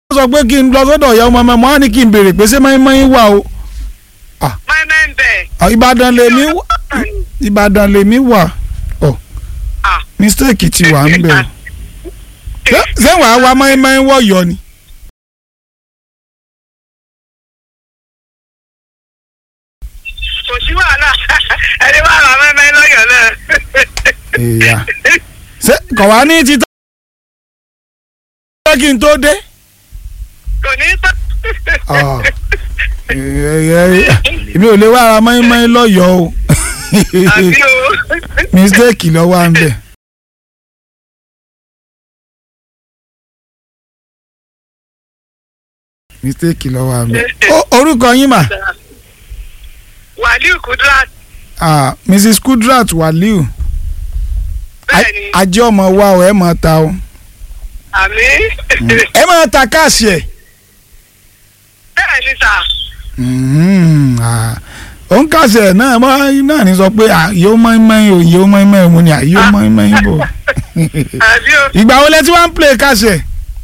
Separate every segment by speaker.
Speaker 1: sọ pé kí n lọ sọ́dọ̀ ìyá ọmọ ọmọ mo á ní kí n béèrè pé ṣé mọ́ínmọ́ín wà o
Speaker 2: mẹ́mẹ́ ń bẹ̀.
Speaker 1: Ah, Ìbàdàn lèmi wà Ìbàdàn lèmi wà ọ
Speaker 2: Ah.
Speaker 1: mistake ti wà ń bẹ̀ o Ṣé- ṣé wàá wá mọ́ínmọ́ín wọ̀yọ́ ni.
Speaker 2: kò sí wàhálà ẹni wà rà mẹ́mẹ́ lọ́yọ̀ náà.
Speaker 1: Ìyá. ṣé kò wá ní títà kí n tó dé.
Speaker 2: kò ní tọ́.
Speaker 1: Ah. Ẹ- ẹ- ẹ- èmi ò lè wá ara mọ́ínmọ́ín lọ́yọ̀ọ́ o
Speaker 2: àbí o.
Speaker 1: mistake ló wà ń bẹ̀. mistake ló wà ń bẹ̀. Ó- orúkọ yín mà
Speaker 2: wàlíù kudrat
Speaker 1: Ah, mrs kudrat waliu
Speaker 2: bẹ́ẹ̀ ni
Speaker 1: ajé ọmọ wa ọ ẹ máa ta o
Speaker 2: àmì
Speaker 1: ẹ máa ta káàsì ẹ.
Speaker 2: bẹ́ẹ̀ ni sà
Speaker 1: òun káàsì ẹ náà mọ náà ní sọ pé ah, yóò mọ́ínmọ́ín o yóò mọ́ínmọ́ín mo ní à yóò mọ́ínmọ́ín bò.
Speaker 2: àbí o
Speaker 1: ìgbà wo lẹ tí wọ́n ń play káàsì ẹ.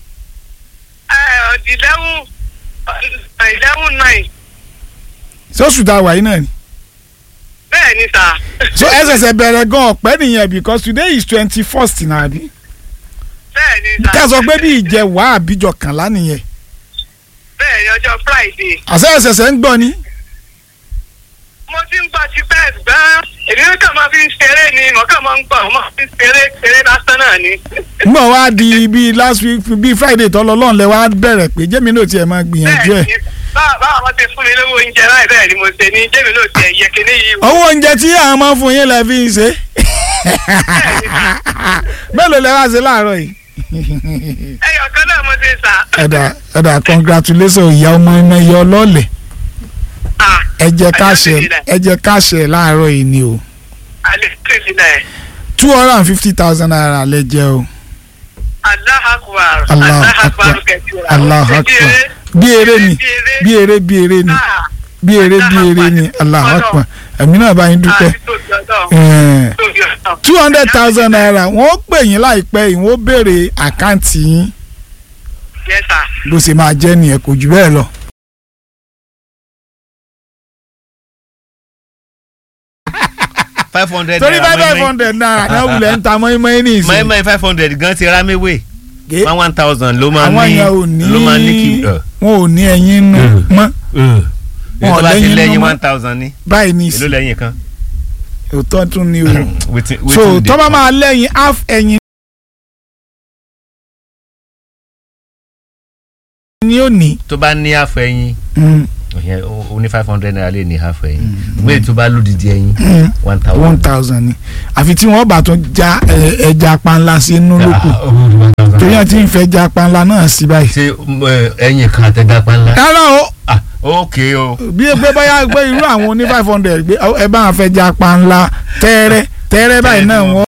Speaker 2: ọ̀dì eleven eleven nine
Speaker 1: sọ́sù tá a wà yìí náà ni.
Speaker 2: bẹ́ẹ̀ ni sà
Speaker 1: so ẹ ṣẹ̀ṣẹ̀ bẹ̀rẹ̀ gan ọ̀pẹ́ nìyẹn because today is twenty first náà bí.
Speaker 2: bẹ́ẹ̀ ni sà
Speaker 1: ká sọ pé bí ìjẹ wà àbíjọ kànlá nìyẹn.
Speaker 2: bẹ́ẹ̀ ni ọjọ́ friday
Speaker 1: àṣẹ ẹ̀ṣẹ̀ṣẹ̀ ń gbọ́ ni.
Speaker 2: mo ti ń gbọ́ ti bẹ́ẹ̀ gbọ́n èmi kàn máa fi ń ṣeré ni mo kàn máa ń gbọ́ mo máa fi ń ṣeré ṣeré lásán náà ni.
Speaker 1: ngbọ̀ wá di bíi last week bíi friday tọ́lọ́ lọ́n lẹ wá bẹ̀rẹ̀ pé jẹ́mi náà tiẹ̀ máa gbìyànjú ẹ̀.
Speaker 2: bẹ́ẹ̀ ni bá- báwa wọn ti fún mi lówó oúnjẹ láì bẹ́ẹ̀ ni mo ṣe ní jẹ́mi náà ti ẹ̀yẹ kíní yìí wò.
Speaker 1: owó oúnjẹ tí àwọn máa ń fún yín lẹ fi ń ṣe. mélòó lẹ wá ṣe láàárọ̀ yìí.
Speaker 2: ẹyọ kan náà mo ti sà.
Speaker 1: ẹ̀dà ẹ̀dà congratulations ìyá ọmọ iná ìyá ọlọ́ọ̀lẹ̀
Speaker 2: Ah,
Speaker 1: ẹ jẹ́ káṣẹ
Speaker 2: Alhamdulillah.
Speaker 1: ẹ jẹ́ káṣẹ láàárọ̀ yìí ni o
Speaker 2: alhamdulillah.
Speaker 1: two hundred and fifty thousand naira lẹ jẹ o.
Speaker 2: Allahu akbar.
Speaker 1: Allahu
Speaker 2: Allahu
Speaker 1: akbar.
Speaker 2: akbar kẹsìrà.
Speaker 1: Allahu akbar. bí eré ni bí eré bí eré ni
Speaker 2: Ah,
Speaker 1: bí eré bí eré ni Allahu akbar ẹ̀mí náà bá yín dúpẹ́.
Speaker 2: àti tóbi ọlọ́run, tóbi ọlọ́run.
Speaker 1: two hundred thousand naira wọ́n ó pè yín láìpẹ́ yìí wọ́n ó béèrè àkáǹtì yín
Speaker 2: Yes, sir.
Speaker 1: bó ṣe máa jẹ́ nìyẹn kò jù bẹ́ẹ̀ lọ.
Speaker 3: five hundred
Speaker 1: torí
Speaker 3: naira
Speaker 1: five hundred naira náà wulẹ̀ ń ta mọ́ínmọ́ín ní ìsìn.
Speaker 3: mọ́ẹ́mọ́ẹ́ five hundred gan ti ra méwèé
Speaker 1: Gé.
Speaker 3: one one thousand ló máa
Speaker 1: àwọn
Speaker 3: ní
Speaker 1: yẹn ò ní
Speaker 3: ló máa ní kí.
Speaker 1: wọn ò ní ẹyin nù mọ́
Speaker 3: èyí tó bá ti
Speaker 1: lẹ́yìn
Speaker 3: lẹ́yìn
Speaker 1: nínú
Speaker 3: one thousand ní
Speaker 1: báyìí ní
Speaker 3: èló
Speaker 1: ìsìn
Speaker 3: lẹ́yìn kan.
Speaker 1: òótọ́ tún ni o.
Speaker 3: Wetin-
Speaker 1: so
Speaker 3: wetin dey-
Speaker 1: tọ́ba máa lẹ́yìn half ẹyin ni ó ní.
Speaker 3: tó bá ní half ẹyin
Speaker 1: Mm,
Speaker 3: ìyẹn o o ní five hundred naira lè ní half ẹyin gbé tó bá lódìdí ẹyin
Speaker 1: mm,
Speaker 3: one
Speaker 1: one
Speaker 3: thousand.
Speaker 1: thousand ni àfi tí wọ́n bá tún já ẹ, ẹja panla sí inú lóko torí àti ìfẹ́ já panla náà sí báyìí.
Speaker 3: ṣé ẹ, ẹyin kan àtẹgbà panla.
Speaker 1: rárá o
Speaker 3: ah ok o.
Speaker 1: bí pé báyà gbé irú àwọn oní five hundred gbé ẹ bá wọn fẹ́ já panla tẹ́rẹ́ tẹ́rẹ́ báyìí náà wọ́n